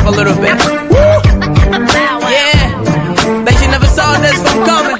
a little bit. Woo! Yeah. Bet you never saw this one coming.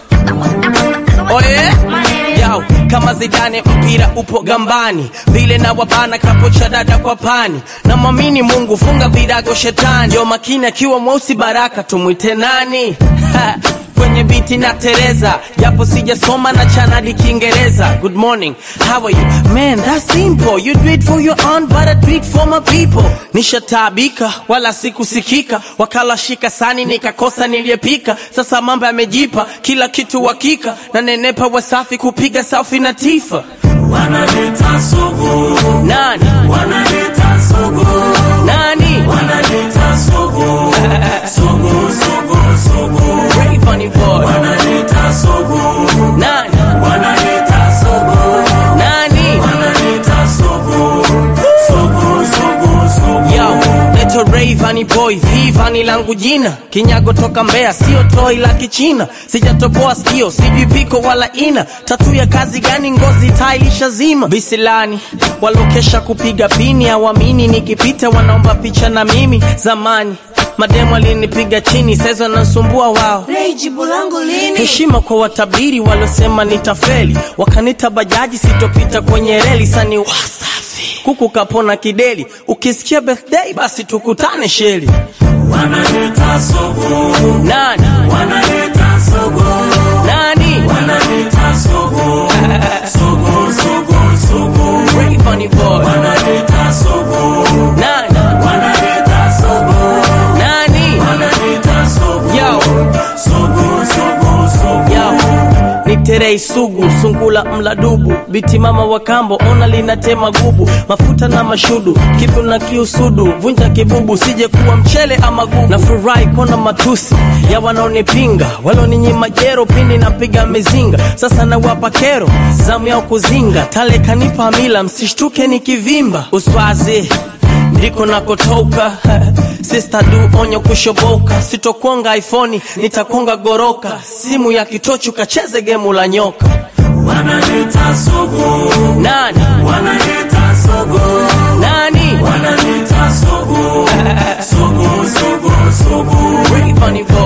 Oh yeah? Yo, kama Zidane mpira upo gambani, vile na wabana kapo cha dada kwa pani. Na mwamini Mungu, funga virago shetani. Ndio makini akiwa mweusi baraka, tumwite nani? Ha, kwenye biti na Tereza, japo sijasoma na chanadi Kiingereza. Good morning, how are you? Man, that's simple. You do it for your own, but I do it for my people. Nishataabika wala sikusikika, wakala shika sani nikakosa niliyepika. Sasa mambo yamejipa, kila kitu hakika, na nenepa wasafi kupiga safi na tifa. Wanaleta sugu, Nani? wanaleta sugu, Nani? wanaleta sugu, sugu, sugu, sugu, Very funny boy. wanaleta sugu, Nani? wanaleta sugu, Nani? wanaleta sugu, sugu, sugu, sugu. Yo, leto Rayvanny boy, Vivani langu jina, kinyago toka Mbeya, sio toi la Kichina, sijatoboa sikio, sijui piko wala ina, tatu ya kazi gani? Ngozi tailisha zima, visilani walokesha kupiga pini, hawamini nikipita, wanaomba picha na mimi. Zamani mademu alinipiga chini, sasa wanasumbua wao Ray, jibu langu lini? heshima kwa watabiri waliosema nitafeli, wakanita bajaji sitopita kwenye reli. Sani wasafi kuku kapona kideli, ukisikia birthday basi tukutane sheli. Wanaleta sugu, Nani wanaleta sugu, nani wanaleta sugu, sugu, sugu, sugu, Rayvanny boy wanaleta sugu, nani wanaleta sugu, nani wanaleta sugu, yo sugu, sugu, sugu. yo ni terei sugu sungula mladubu biti mama wa kambo ona linatema gubu mafuta na mashudu kipu na kiusudu vunja kibubu sije kuwa mchele ama gugu na furahi kona matusi ya wanaonipinga waloninyima jero pindi napiga mizinga sasa nawapa kero zamu yao kuzinga tale kanipa mila msishtuke nikivimba uswazi ndiko nakotoka Sister du onyo kushoboka, sitokonga iPhone, nitakonga goroka, simu ya kitochu kacheze gemu la nyoka. Wanaleta sugu, Nani wanaleta sugu, nani wanaleta sugu, sugu, sugu, sugu, Rayvanny boy